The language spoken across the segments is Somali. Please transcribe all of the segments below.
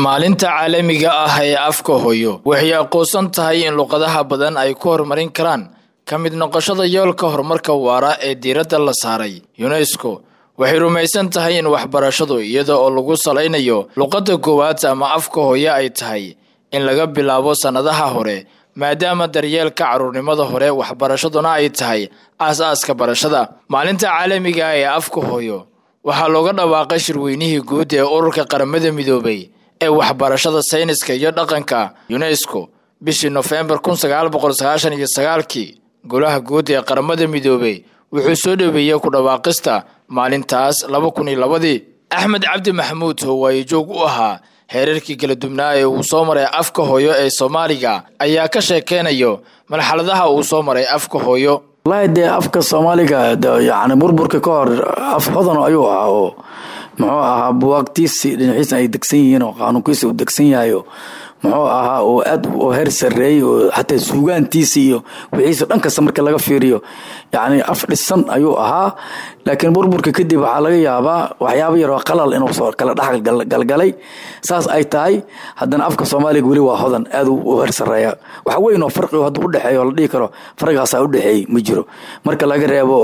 maalinta caalamiga ah ee afka hooyo waxay aqoonsan tahay in luqadaha badan ay ku horumarin karaan ka mid noqoshada yoolka horumarka waara ee diiradda la saaray yunesko waxay rumaysan tahay in waxbarashadu iyada oo lagu salaynayo luqadda koowaad ama afka hooyo ay tahay in laga bilaabo sannadaha hore maadaama daryeelka carruurnimada hore waxbarashaduna ay tahay aas-aaska barashada maalinta caalamiga ah ee afka hooyo waxaa looga dhawaaqay shirweynihii guud ee ururka qaramada midoobay ee waxbarashada sayniska iyo dhaqanka yunesko bishii nofembar kun sagaal boqol sagaashan iyo sagaalkii golaha guud ee qaramada midoobey wuxuu soo dhoweeyey ku dhawaaqista maalintaas laba kun iyo labadii axmed cabdi maxamuud howaaye joog u ahaa heerarkii kala dubnaa ee uu soo maray afka hooyo ee soomaaliga ayaa ka sheekeynayo marxaladaha uu soo maray afka hooyo wallaahi dee afka soomaaliga yani burburka ka hor af hodan ayuu ahaa oo muxuu ahaa buwaagtiisi dhinaciisa ay degsan yihiin oo qaanuunkiisa uu degsan yahayo muxuu ahaa oo aad oo heer sareeyey oo xataa suugaantiisa iyo wixiisa dhan kasta marka laga fiiriyo yani af dhisan ayuu ahaa laakiin burburka kadib waxaa laga yaabaa waxyaaba yaroo qalal inuu soo kala dhex galgalay saas ay tahay haddana afka soomaaliga weli waa hodan aad u heer sareeya wax weyn oo farqi hadduu udhexeeyo oo la dhihi karo farqigaasaa udhexeeyey ma jiro marka laga reebo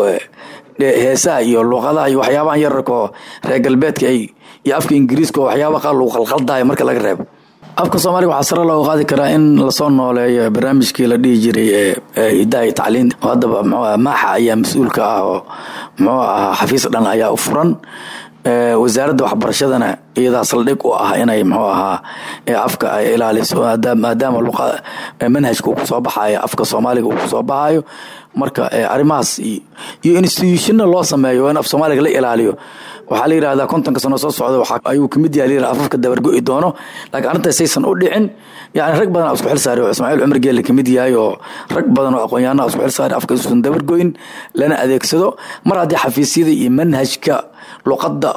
heesaha iyo luuqadaha iyo waxyaabahan yararkaoo reer galbeedka ay iyo afka ingiriiska oo waxyaaba qaar lagu qalqaldayo marka laga reebo afka soomaaliga waxaa sare looga qaadi karaa in lasoo nooleeyo barnaamijkii la dhihi jiray ee hidaha iyo tacliin oo haddaba mxuu maaxa ayaa mas-uulka ah oo muxuu ahaa xafiis dhan ayaa u furan wasaaradda waxbarashadana iyadaa saldhig u ah inay muxuu ahaa afka ay ilaaliso maadaama luqa manhajka uu kusoo baxayo afka soomaaliga uu kusoo baxayo marka arrimahaas iyo institutionna loo sameeyo in af soomaaliga la ilaaliyo waxaa la yidhahdaa kontonka sano soo socda ayuu kamid yahay layidhahda afafka dabargo'i doono laakiin arrintaas saysan u dhicin yani rag badan isku xil saaray oo ismaaciil cumar geelle kamid yahay oo rag badan oo aqoon-yahanaa isku xil saaray afka isuusan dabargo'in lana adeegsado mar haddii xafiisyada iyo manhajka luqadda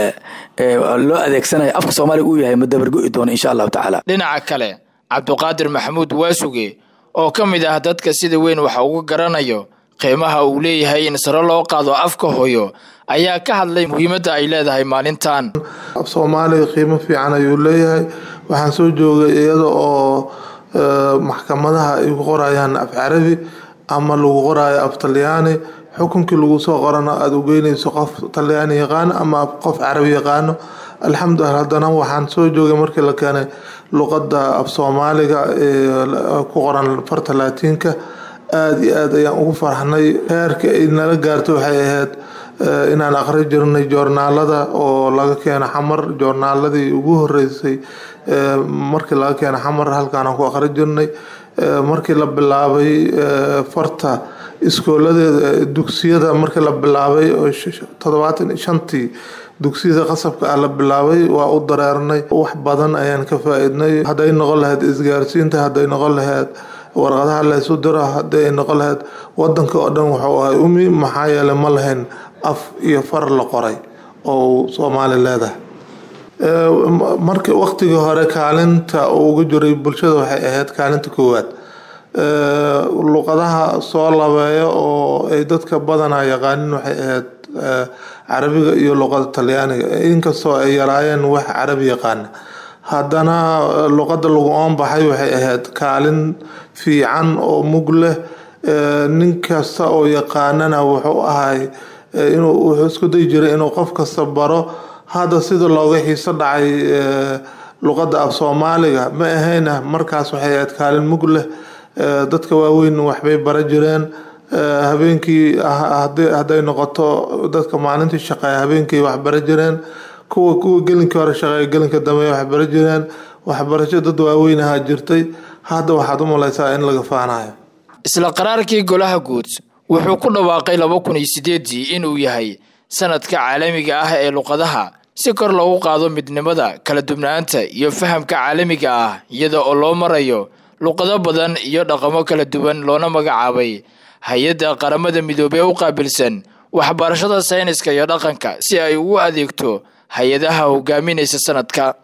loo adeegsanayo afka soomaaliga uu yahay ma dabargo'i doono insha allahu tacaala dhinaca kale cabdiqaadir maxamuud waasuge oo ka mid ah dadka sida weyn waxa uga garanayo qiimaha uu leeyahay in sare loo qaado afka hooyo ayaa ka hadlay muhiimadda ay leedahay maalintan af soomaaliga qiimo fiican ayuu leeyahay waxaan soo joogay iyada oo maxkamadaha ay ku qorayaan af carabi ama lagu qorayo af talyaani xukunkii lagu soo qorana aada u geynayso qof talyaani yaqaano ama qof carabi yaqaano alxamdulilah haddana waxaan soo joogay markii la keenay luqadda af soomaaliga ee ku qoran farta laatiinka aada iyo aad ayaan ugu farxnay heerka ay nala gaarto waxay ahayd inaan aqri jirnay joornaalada oo laga keeno xamar joornaaladii ugu horeysay markii laga keeno xamar halkaanaan ku aqri jirnay markii la bilaabay farta iskooladeeda dugsiyada markii la bilaabay oo toddobaatan shantii dugsiyada qasabka ah la bilaabay waa u dareernay wax badan ayaan ka faa-idnay hadday noqon lahayd isgaarsiinta hadday noqon lahayd warqadaha laysu diro haddii ay noqon lahayd wadanka oo dhan wuxuu ahay umi maxaa yeelay ma lahayn af iyo far la qoray oo soomaali leedahay markii waqtigii hore kaalinta uu ugu jiray bulshada waxay ahayd kaalinta koowaad luqadaha soo labeeya oo ay dadka badanaa yaqaanin waxay ahayd carabiga iyo luqada talyaaniga inkastoo ay yaraayeen wax carabi yaqaana haddana luqadda lagu oonbaxay waxay ahayd kaalin fiican oo mug leh nin kasta oo yaqaanana wuxuu ahay inuu wuxuu isku dayi jiray inuu qof kasta baro hadda sida looga xiiso dhacay luqadda af soomaaliga ma ahayna markaas waxay ahayd kaalin mug leh dadka waaweyn waxbay bara jireen habeenkii hadday noqoto dadka maalintii shaqeeya habeenkii wax bara jireen kuwa kuwa gelinkii hore shaqeeya gelinka dambe wax bara jireen waxbarasho dad waaweyn ahaa jirtay hadda waxaad u malaysaa in laga faanayo isla qaraarkii golaha guud wuxuu ku dhawaaqay laba kun iyo sideedii inuu yahay sanadka caalamiga ah ee luqadaha si kor loogu qaado midnimada kala dubnaanta iyo fahamka caalamiga ah iyada oo loo marayo luqado badan iyo dhaqamo kala duwan loona magacaabay hay-adda qaramada midoobey u qaabilsan waxbarashada sayniska iyo dhaqanka si ay ugu adeegto hay-adaha hogaaminaysa sanadka